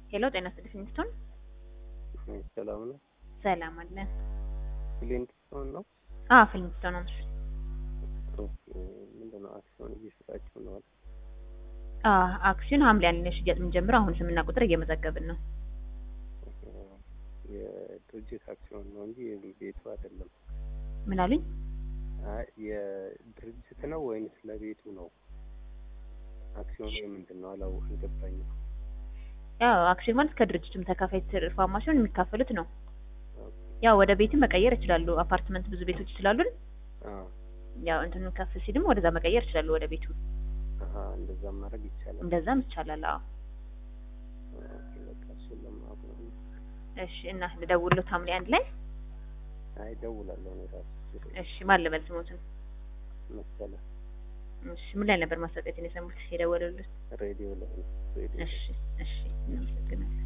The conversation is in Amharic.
ሄሎ ጤና ይስጥልኝ ፊንስቶን። ሰላም ነው። ሰላም አለን። ፍሊንትስቶን ነው። አዎ ፊንስቶን ነው። ምንድን ነው አክሲዮን እየሸጣችሁ ነው? አዎ አክሲዮን ሐምሌ አንድ ነው ሽያጭ የምንጀምረው። አሁን ስምና ቁጥር እየመዘገብን ነው። የድርጅት አክሲዮን ነው እንጂ ቤቱ አይደለም። ምን አሉኝ? አይ የድርጅት ነው ወይንስ ለቤቱ ነው? አክሲዮኑ የምንድን ነው? አላው አልገባኝም። ያው አክሲዮን ማለት ከድርጅቱም ተካፋይ ትርፋማ ሲሆን የሚካፈሉት ነው። ያው ወደ ቤትም መቀየር ይችላሉ። አፓርትመንት ብዙ ቤቶች ስላሉን አዎ ያው እንትኑ ከፍ ሲልም ወደዛ መቀየር ይችላሉ ወደ ቤቱ። አሀ እንደዛ ማድረግ ይቻላል። እንደዛም ይቻላል። አዎ ኦኬ፣ በቃ እሱን ለማወቅ ነው። እሺ። እና ልደውልሎት ሐምሌ አንድ ላይ አይ እደውላለሁ እኔ ራሱ እሺ። ማን ልበል ስሞትን? መሰለ እሺ። ምን ላይ ነበር ማስታወቂያችን የሰሙት የደወሉልን? ሬዲዮ ላይ ነው ሬዲዮ እሺ፣ እሺ። እናመሰግናለን።